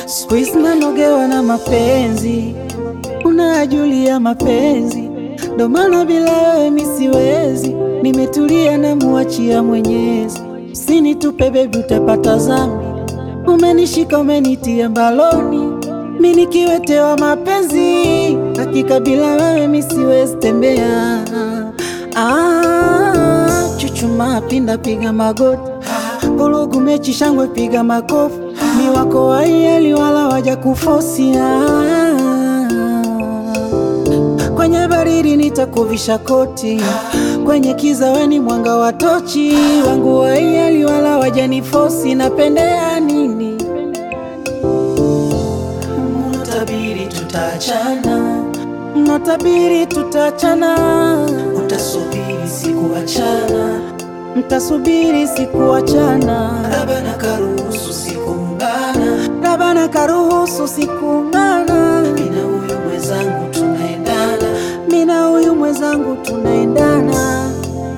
Siku hizi nanogewa na mapenzi, unajulia mapenzi, ndo maana bila wewe mi siwezi. Nimetulia na muachia Mwenyezi, usinitupe bebi, utapata zambi. Umenishika umenitia mbaloni, mi nikiwetewa mapenzi, hakika bila wewe mi siwezi tembea. Ah, chuchuma pinda, piga magoti, vurugu mechi, shangwe, piga makofi, mi wako waieli wala waja kufosia Kwenye baridi nitakuvisha koti, kwenye kiza weni mwanga wa tochi wangu waieli wala wajanifosi. Napendea nini? Mnatabiri tutaachana, mnatabiri tutaachana, utasubiri sikuachana, mtasubiri sikuachana, labana karuhusu sikuungana, labana karuhusu sikuungana, mina huyu mwenzangu tunaendana, mina huyu mwenzangu tunaendana.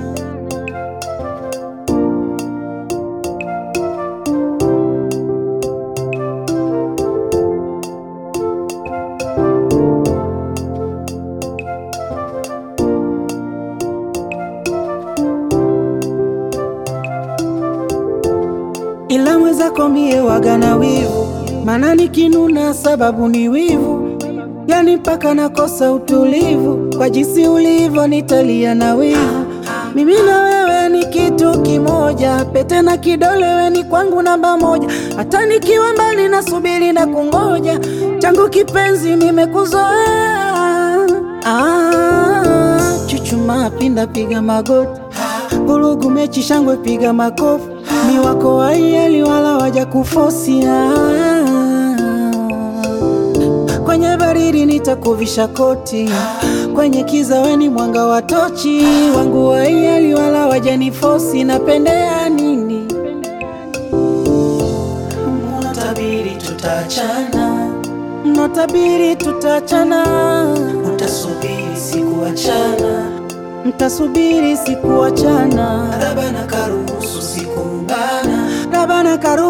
ila mwenzako mie waga na wivu, mana nikinuna sababu ni wivu, yani mpaka nakosa utulivu. Kwa jinsi ulivyo nitalia na wivu, mimi na wewe ni kitu kimoja, pete na kidole we ni kwangu namba moja, hata nikiwa mbali nasubiri na kungoja, changu kipenzi nimekuzoea. Ah, chuchuma pinda, piga magoti, vurugu mechi, shangwe, piga makofi mi wako waieli wala waja kufosia. Kwenye baridi nitakuvisha koti, kwenye kiza weni mwanga wa tochi wangu waieli wala wajanifosi. Napendea nini? Mnatabiri tutaachana, mnatabiri tutaachana, utasubiri sikuachana, mtasubiri sikuachana, labana karuhusu sikuungana, labana karuhusu